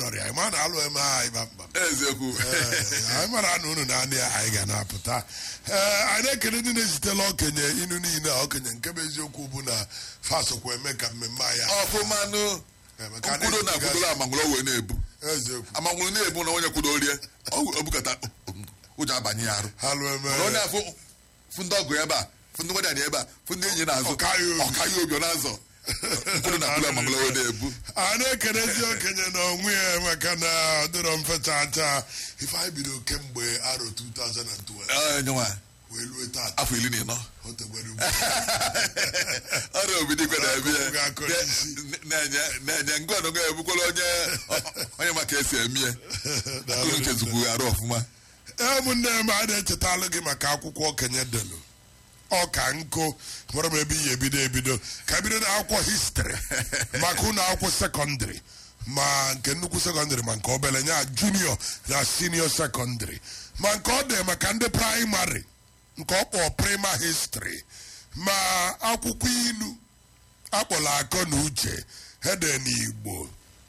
nọrọ ya ịma na alụ eme ha ịba mba eziokwu Ee, anyị mara na unu na-anị ya anyị ga na-apụta ee anyị na-ekele ndị na-ezitela okenye inu niile a okenye nke bụ eziokwu bụ na fasokwa eme ka mmemme anyị a- ọfụmanụ eme ka nkwudo na akwudola amangwụrụ wee na-ebu eziokwu amangwụrụ na-ebu na onye kwudorie obukata ụjọ abanye ya arụ ha lụ eme mana onye afụ fụ ndị ọgụ ebe a fụ ndị nwedadị ebe a fụ ndị enyi na-azụ Ọka ya obi. ọka ya obi ọ na-azọ nkwudo na akwudola amangwụrụ wee na-ebu a na-ekelezi okenye na onwe ya maka na ọ dịrọ mfe chaa chaa ife anyị bido kemgbe arọ 2012 Ee, nyenwa wee lue tata afọ iri na ịnọ o tegbere ugwu ọrịa obidigwe na-ebi ya Ọkụ ga-akọ n'isi. na-enye na-enye ngwa ọnụgọ ebukwala onye onye maka esi eme ya akụrụ nke zukwu arụ ọfụma ee ụmụnne m a na-echetalụ gị maka akwụkwọ okenye delu ọka nkụ mara m ebe ihe ebido ebido ka bido na akwụkwọ histri maka ụlọ akwụkwọ sekọndịrị ma nke nnukwu sekọndịrị ma nke obere nya junior na senior sekọndịrị ma nke ọ dị maka ndị praịmarị nke ọ kpọ prima histri ma akwụkwọ ilu akpọrọ akọ na uche hede n'igbo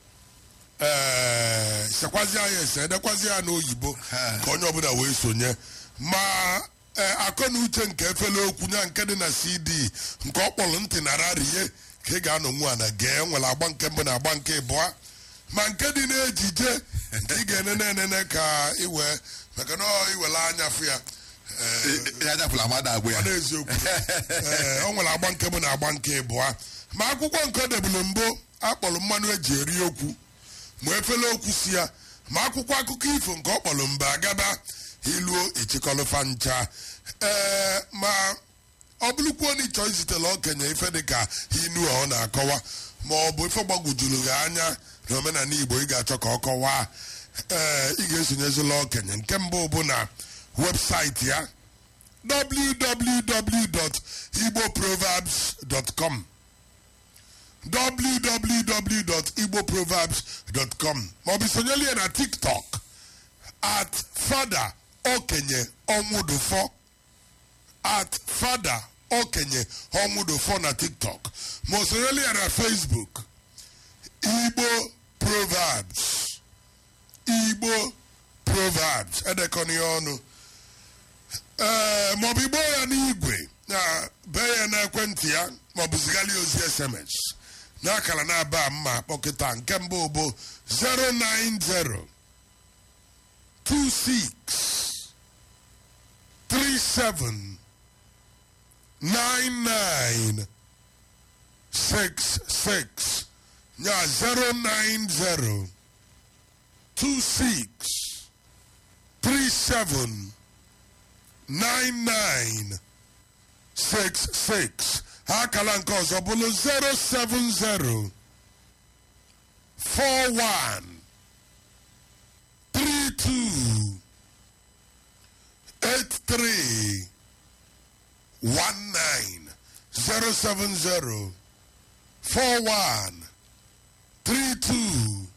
ee sekwazi ya ese edekwazi ya n'oyibo ka onye ọbụla wee sonye ma ee, akọ na uche nke efele okwu nya nke dị na cd nke ọ kpọrọ ntị na rarie ka ị ga-anọ nwa na gee nwere agba nke mbụ na agba nke ịbụa ma nke dị n'ejije nke ị ga-enene enene ka iwe maka na ọ iwere anya fụ ya ee, ya anyapụla amada agbụ ya ọ na-eziokwu ee o nwere agba nke bụ na agba nke ịbụa ma akwụkwọ nke o debulu mbụ akpọrọ mmanụ eji eri okwu ma efele okwu si ya ma akwụkwọ akụkọ ifo nke ọ kpọrọ mba agaba iluo echikọlụfa ncha ee ma ọ bụrụkwuo na ịchọ izitela okenye ife dịka inu a ọ na-akọwa ma ọ bụ ife gbagwojuru gị anya na omenala igbo ị ga-achọ ka ọ kọwaa ee ị ga-esonyezila okenye nke mbụ bụ na webụsaịtị ya www.igboproverbs.com www.igboproverbs.com maọbụ sonyeli ya na tiktok at fada okenye ọnwụdụfọ at fada okenye ọnwụdụfọ na tiktok ma o sonyeli ya na facebook igbo proverbs igbo proverbs edekọna ya ọnụ ee maọbụ igbo ya n'igwe na bee ya n'ekwentị ya maọbụ zigara ya ozi sms n'akara na-aba mma kpọkịta nke mbụ bụ 090 26 37 99 66 ya 090 26 37 9966 ha akala nke ọzọ bụrụ 070 41 32 83 19 070 41 32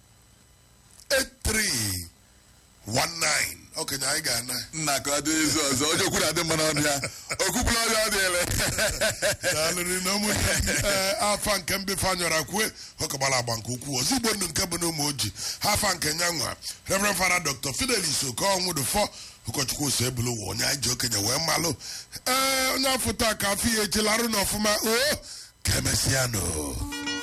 83 19 okenye anyị ga-ana nna ka ọ dị izu ọzọ onye okwu na-adị mma n'ọnụ ya okwupụla ọrịa ọ dịele daalụrị na ụmụnne m ee, afa nke mbefe anyọra kwue ọkagbara agba nke ukwuu ozigbo ndụ nke bụ na ụmụ ojii ha afa nke nyanwa reverend fada dr fidelis okonwụdụfọ ụkọchukwu ose ebulu ụwa onye anyị ji okenye wee malụ ee onye afọ taa ka afọ ya echelara n'ọfụma o ka emesịa nụ